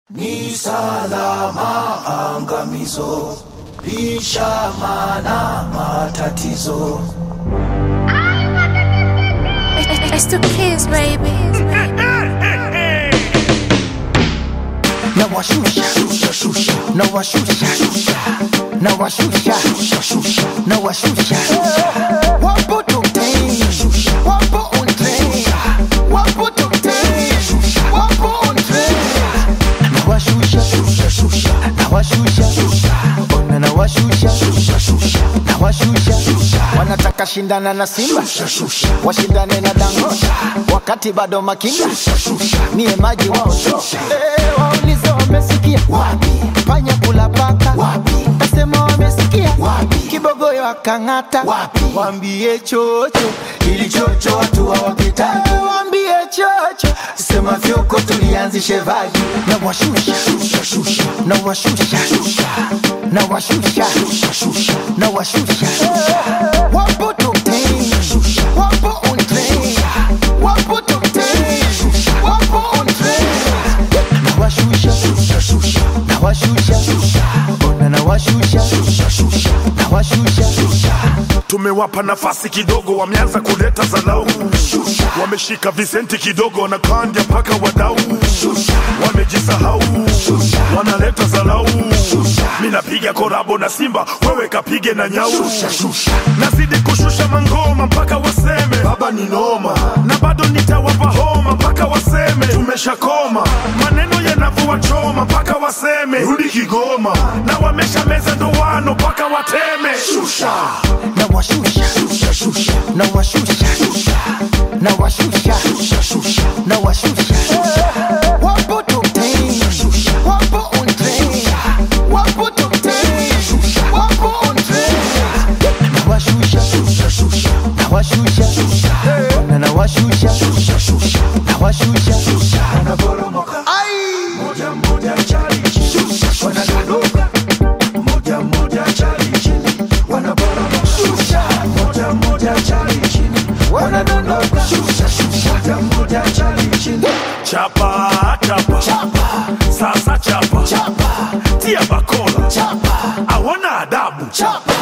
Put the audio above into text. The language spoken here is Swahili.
Ni salama angamizo, lishamana matatizo. It's the kids, baby. na washusha na washusha na washusha na washusha wapo tokten wapo on train wapo tokten wapo on train na washusha na washusha ona na washusha na washusha wanataka shindana na Simba washindane na Dangote wakati bado makinda niye maji wao so Eh, waulize wamesikia wapi panya kula paka wapi kasema wamesikia wapi kibogoyo akang'ata wapi wambie chocho ili chocho watu hawapitaki wambie chocho sema fyoko tulianzishe vaji na washusha na washusha na washusha na washusha wapo tokten wapo on train wapo tokten wapo on train na washusha na washusha ona na washusha na washusha tumewapa nafasi kidogo, wameanza kuleta zalau, wameshika visenti kidogo, wanakandya mpaka wadau, wamejisahau, wanaleta zalau. Mi napiga korabo na Simba, wewe kapige na nyau, nazidi kushusha mangoma mpaka waseme baba ni noma, na bado nitawapa homa mpaka waseme tumeshakoma, maneno yanavua choma mpaka waseme rudi Kigoma, na wamesha meza ndoano mpaka wateme shusha na washusha na washusha na washusha na washusha wapo tokten wapo on train wapo tokten wapo on train na washusha na washusha na na washusha na washusha Wanaporomoka ai moja moja chali chini, wanadondoka moja moja chali chini, wanaporomoka moja moja chali chini, wanadondoka moja moja chali chini. chapa chapa sasa chapa tia bakola chapa hawana adabu chapa